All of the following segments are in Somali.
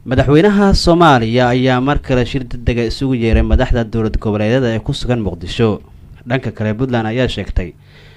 madaxweynaha soomaaliya ayaa mar kale shir degdega isugu yeeray madaxda dowlad goboleedyada ee ku sugan muqdisho dhanka kale puntland ayaa sheegtay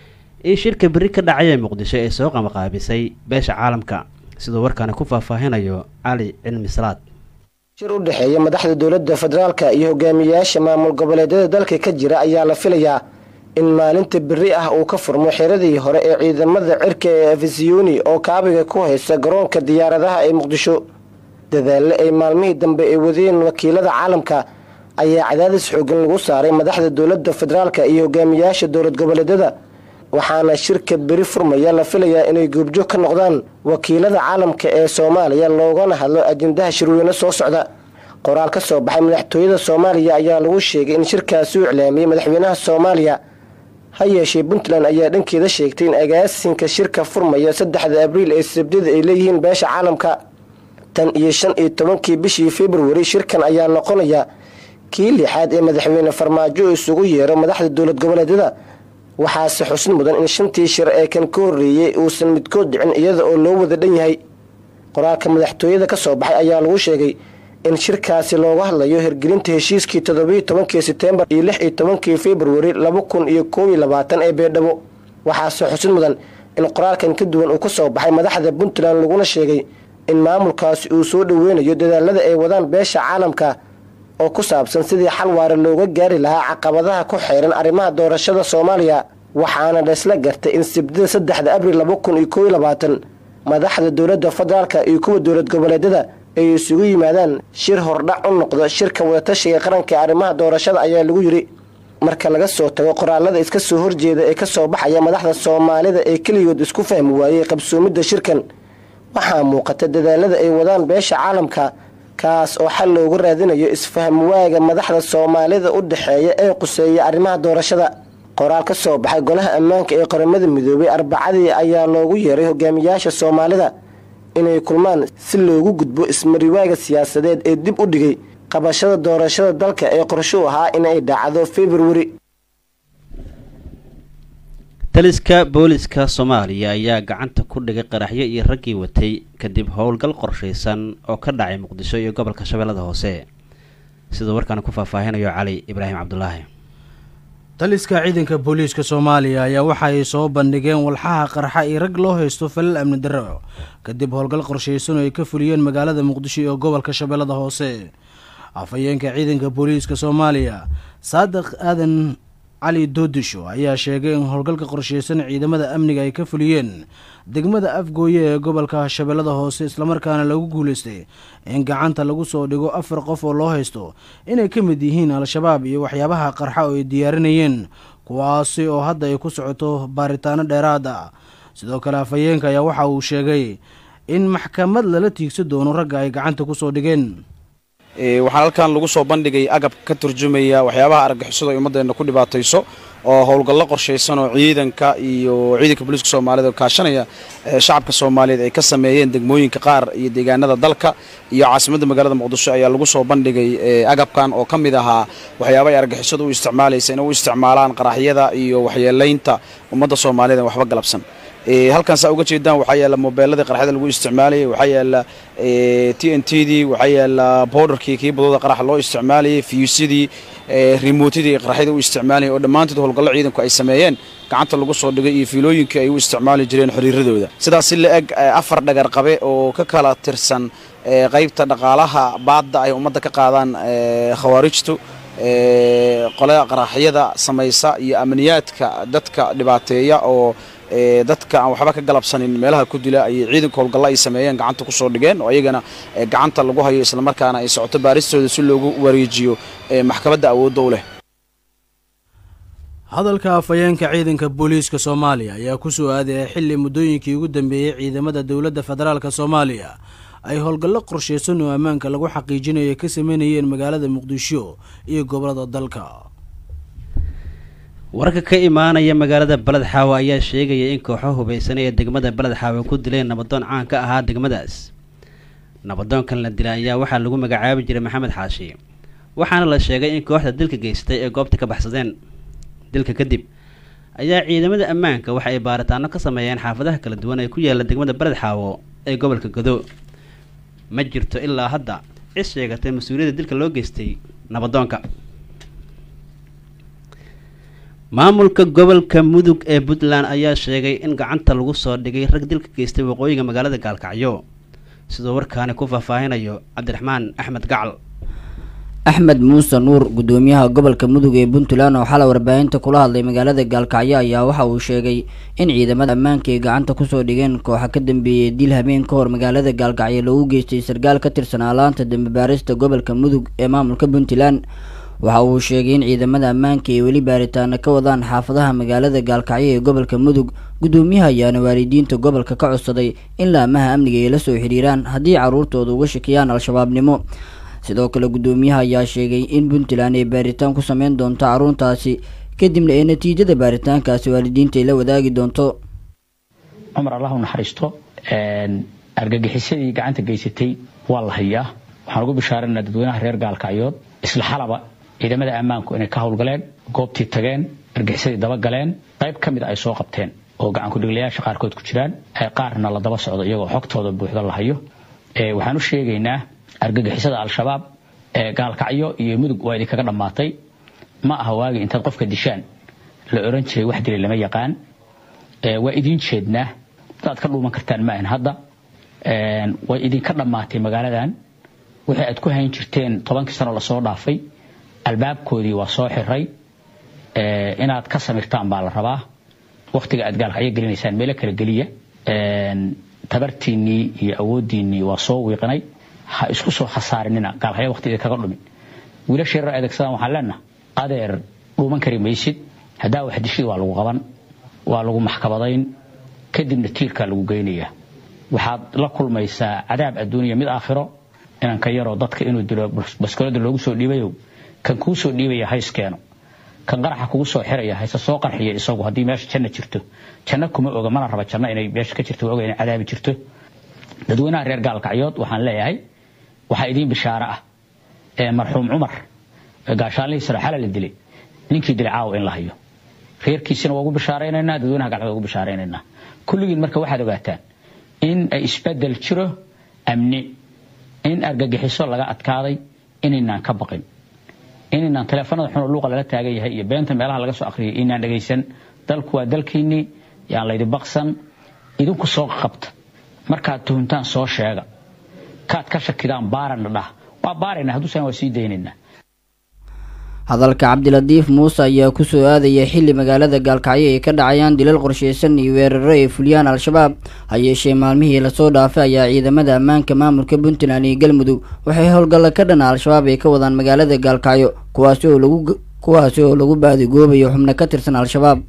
in shirka berri ka dhacay ee muqdisho ay soo qamaqaabisay beesha caalamka siduu warkaani ku faahfaahinayo cali cilmi salaad shir u dhexeeya madaxda dowladda federaalka iyo hogaamiyayaasha maamul goboleedyada dalka ka jira ayaa la filayaa in maalinta berri ah uu ka furmo xiradii hore ee ciidamada cirka ee afisiyoni oo kaabiga ku haysta garoonka diyaaradaha ee muqdisho dadaalle ay maalmihii dambe ay wadeen wakiilada caalamka ayaa cadaadis xoogan lagu saaray madaxda dowladda federaalka iyo hogaamiyayaasha dowlad goboleedyada waxaana shirka beri furmaya la filayaa inay goobjoog ka noqdaan wakiilada caalamka ee soomaaliya loogana hadlo ajendaha shirweyne soo socda qoraal ka soo baxay madaxtooyada soomaaliya ayaa lagu sheegay in shirkaasi u iclaamiyey madaxweynaha soomaaliya ha yeeshee puntland ayaa dhankeeda sheegtay in agaasinka shirka furmaya saddexda abriil ee sabdida ay leeyihiin beesha caalamka tan iyo shan iyo tobankii bishii februari shirkan ayaa noqonaya kii lixaad ee madaxweyne farmaajo isugu yeero madaxda dowlad goboleedyada waxaase xusin mudan in shantii shir ee kan ka horreeyey uusan midkood dhicin iyada oo loo wada dhan yahay qoraalka madaxtooyada ka soo baxay ayaa lagu sheegay in shirkaasi looga hadlayo hirgelinta heshiiskii toddobiiyo tobankii setembar iyo lix iyo tobankii februari laba kun iyo koob iyo labaatan ee beedhabo waxaase xusin mudan in qoraalkan ka duwan uu ka soo baxay madaxda puntland laguna sheegay in maamulkaasi uu soo dhoweynayo dadaalada ay wadaan beesha caalamka oo ku saabsan sidii xal waare looga gaari lahaa caqabadaha ku xeeran arrimaha doorashada soomaaliya waxaana laysla gartay in sibdida saddexda abril laba kun iyo koob iyo labaatan madaxda dowladda federaalka iyo kuwa dowlad goboleedyada ay isugu yimaadaan shir hordhac u noqdo shirka wadatashiga qaranka ee arrimaha doorashada ayaa lagu yiri marka laga soo tago qoraalada iska soo horjeeda ee kasoo baxaya madaxda soomaalida ee keligood isku fahmi waayey qabsoomidda shirkan waxaa muuqata dadaalada ay wadaan beesha caalamka kaas oo xal loogu raadinayo isfaham waaga madaxda soomaalida u dhexeeya ee quseeya arrimaha doorashada qoraal ka soo baxay golaha ammaanka ee qaramada midoobay arbacadii ayaa loogu yeeray hogaamiyaasha soomaalida inay kulmaan si loogu gudbo ismariwaaga siyaasadeed ee dib u dhigay qabashada doorashada dalka ee qorsho ahaa inay dhacdo februari taliska booliska soomaaliya ayaa gacanta ku dhigay qaraxyo iyo raggii watay kadib howlgal qorshaysan oo ka dhacay muqdisho iyo gobolka shabeellada hoose siduu warkaani ku faahfaahinayo cali ibraahim cabdulaahi taliska ciidanka booliiska soomaaliya ayaa waxa ay soo bandhigeen walxaha qarxa iyo rag loo haysto falal amni darro kadib howlgal qorshaysan oo ay ka fuliyeen magaalada muqdisho iyo gobolka shabeellada hoose afhayeenka ciidanka booliiska soomaaliya saadiq aadan cali doodisho ayaa sheegay in howlgalka qorshaysan ciidamada amniga ay ka fuliyeen degmada afgooye ee gobolka shabeellada hoose islamarkaana lagu guulaystay in gacanta lagu soo dhigo afar qof oo loo haysto inay ka mid yihiin al-shabaab iyo waxyaabaha qarxa oo ay diyaarinayeen kuwaasi oo hadda ay ku socoto baaritaano dheeraad ah sidoo kale afhayeenka ayaa waxa uu sheegay in maxkamad lala tiigsa doono ragga ay gacanta kusoo dhigeen waxaan halkan lagu soo bandhigay agab ka turjumaya waxyaabaha argixisadu ay ummaddeena ku dhibaatayso oo howlgallo qorshaysan oo ciidanka iyo ciidanka booliiska soomaaliyed oo kaashanaya shacabka soomaaliyeed ay ka sameeyeen degmooyinka qaar iyo deegaanada dalka iyo caasimadda magaalada muqdisho ayaa lagu soo bandhigay agabkan oo ka mid ahaa waxyaaba ay argixisadu u isticmaalaysa inay u isticmaalaan qaraxyada iyo waxyeelaynta ummadda soomaaliyeed waxba galabsan halkan saa uga jeedaan waxaa yaala mobeeladii qarxada lagu isticmaalayay waxaa yaala t n t dii waxaa yaala bowdarkii kii badooda qaraxa loo isticmaalayay fiyuusyadii remootadii ay qaraxyada u isticmaalayay oo dhammaantood howlgallo ciidanku ay sameeyeen gacanta lagu soo dhigay iyo fiilooyinkii ay u isticmaali jireen xiriiradooda sidaas si la eg afar dhagar qabe oo ka kala tirsan qaybta dhaqaalaha baadda ay ummadda ka qaadaan khawaarijtu qolada qaraxyada samaysa iyo amniyaadka dadka dhibaateeya oo dadka aan waxba ka galabsanin meelaha ku dila ayay ciidanka howlgallo ay sameeyeen gacanta ku soo dhigeen oo iyagana gacanta lagu hayo islamarkaana ay socoto baaristooda si loogu wareejiyo maxkamadda awoodda u leh hadalka afhayeenka ciidanka booliiska soomaaliya ayaa ku soo aadaya xilli muddooyinkii ugu dambeeyey ciidamada dowladda federaalka soomaaliya ay howlgallo qorshaysan oo ammaanka lagu xaqiijinayo ka sameynayeen magaalada muqdisho iyo gobolada dalka wararka ka imaanaya magaalada beled xaawo ayaa sheegaya in kooxo hubaysan ee degmada beled xaawo ku dileen nabadoon caan ka ahaa degmadaas nabadoonkan la dilay ayaa waxaa lagu magacaabi jiray maxamed xaashi waxaana la sheegay in kooxda dilka geystay ee goobta ka baxsadeen dilka kadib ayaa ciidamada ammaanka waxa ay baaritaano ka sameeyeen xaafadaha kala duwan ee ku yaala degmada beled xaawo ee gobolka godo ma jirto ilaa hadda cid sheegatay mas-uuliyadda dilka loo geystay nabadoonka maamulka gobolka mudug ee puntland ayaa sheegay in gacanta lagu soo dhigay rag dilka geystay waqooyiga magaalada gaalkacyo sidoo warkaani ku faahfaahinayo cabdiraxmaan axmed gacal axmed muuse nuur gudoomiyaha gobolka mudug ee puntland oo xalay warbaahinta kula hadlay magaalada gaalkacyo ayaa waxa uu sheegay in ciidamada ammaanka ay gacanta kusoo dhigeen kooxa ka dambeeyay dil habeen ka hor magaalada gaalkacyo lagu geystay sarkaal ka tirsanaa laanta dambe baarista gobolka mudug ee maamulka puntland waxa uu sheegay in ciidamada ammaanka ay weli baaritaano ka wadaan xaafadaha magaalada gaalkacyo ee gobolka mudug gudoomiyaha ayaana waalidiinta gobolka ka codsaday in laamaha amniga ay la soo xiriiraan haddii caruurtooda uga shakiyaan al-shabaabnimo sidoo kale gudoomiyaha ayaa sheegay in puntland ay baaritaan ku sameyn doonto caruurtaasi kadibna ee natiijada baaritaankaasi waalidiinta ay la wadaagi doonto cumar allah u naxariisto argagixisadii gacanta geysatay waa la hayaa waxaan ugu bishaaranaa dadweynaha reer gaalkacyood isla xalaba ciidamada ammaanku inay ka howlgaleen goobtii tageen argagixisadii dabagaleen qayb ka mid a ay soo qabteen oo gacankudhiglayaasha qaarkood ku jiraan qaarna la daba socdo iyagoo xogtooda buuxda la hayo waxaan u sheegaynaa argagixisada al-shabaab ee gaalkacyo iyo mudug waa idinkaga dhammaatay ma aha waagi intaad qofka dishaan la oran jiray wax dilay lama yaqaan waa idiin jeednaa dadaad ka dhuuman kartaan maahan hadda way idinka dhammaatay magaaladan wixii aad ku hayn jirteen tobankii sano lasoo dhaafay albaabkoodii waa soo xiray inaad ka samirtaan baa la rabaa waktiga aad gaalkacyo gelinaysaan meelo kala geliya tabartiinnii iyo awooddiinnii waa soo wiiqnay ha isku soo khasaarinina gaalkacyo waqti idinkaga dhumin wiilasha yarar adeegsadaan waxaan leenaha adeer dhuuman kari maysid haddaa wax dishid waa lagu qaban waa lagu maxkamadayn kadibna tiirkaa lagu geynayaa waxaad la kulmaysaa cadaab adduuniya mid aakhiro inanka yaroo dadka inuu dilo baskoolada loogu soo dhiibayo kan kuu soo dhiibaya hayskeeno kan qaraxa kugu soo xiraya hayse soo qarxiya isagu haddii meesha janno jirto janno kuma oga mana raba janno inay meesha ka jirto oga inay cadaabi jirto dadweynaha reer gaalkacyood waxaan leeyahay waxaa idiin bishaaro ah ee marxuum cumar gaashaanlihii sare xala la dilay ninkii dilay caawa in la hayo reerkiisina waa ugu bishaaraynaynaa dadweynaha gaalkacyood ugu bishaaraynaynaa kulligiin marka waxaad ogaataan in ay isbedel jiro amni in argagixiso laga adkaaday inaynaan ka baqin inaynaan taleefanada xunoo luuqa lala taagan yahay iyo beenta meelaha laga soo akhriyay inaan dhegaysan dalku waa dalkiinnii yaan laydi baqsan idinku soo qabta markaad tuhuntaan soo sheega kaad ka shakidaan baarana dhah waa baarayna hadduusan waa sii daynaynaa hadalka cabdilatiif muuse ayaa kusoo aadaya xilli magaalada gaalkacyo ay ka dhacayaan dilal qorsheysan iyo weeraro ay fuliyaan al-shabaab ha yeeshee maalmihii lasoo dhaafay ayaa ciidamada ammaanka maamulka puntland iyo galmudug waxay howlgalla ka dhana al-shabaab ay ka wadaan magaalada gaalkacyo kuwaasi oo lagu kuwaasi oo lagu baadigoobayo xubno ka tirsan al-shabaab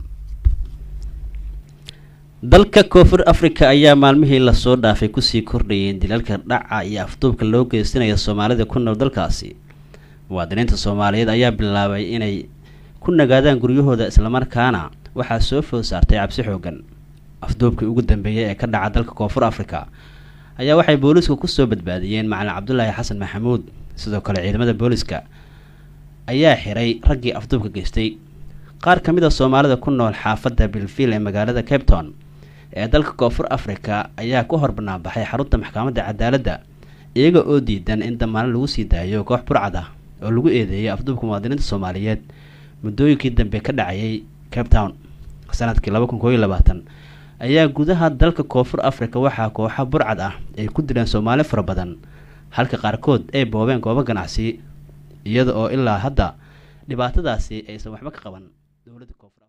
dalka koonfur africa ayaa maalmihii lasoo dhaafay kusii kordhayeen dilalka dhaca iyo afduubka loo geysanaya soomaalida ku nool dalkaasi muwaadiniinta soomaaliyeed ayaa bilaabay inay ku nagaadaan guryahooda islamarkaana waxaa soo food saartay cabsi xoogan afduubkii ugu dambeeyay ee ka dhaca dalka koonfur africa ayaa waxay booliisku kusoo badbaadiyeen macalin cabdulaahi xasan maxamuud sidoo kale ciidamada booliiska ayaa xiray raggii afduubka geystay qaar ka mid a soomaalida ku nool xaafadda bilfiil ee magaalada cape town ee dalka koonfur africa ayaa ku hor banaanbaxay xarunta maxkamadda cadaaladda iyaga oo diidan in damaano lagu sii daayo koox burcad ah oo lagu eedeeyay afduubka muwaadiniinta soomaaliyeed muddooyinkii dambe ka dhacayay cape town sanadkii laba kun koob iyo labaatan ayaa gudaha dalka koonfur africa waxaa kooxa burcad ah ay ku dileen soomaali fara badan halka qaarkood ay boobeen goobo ganacsi iyada oo ilaa hadda dhibaatadaasi aysan waxba ka qaban dowladda koonfur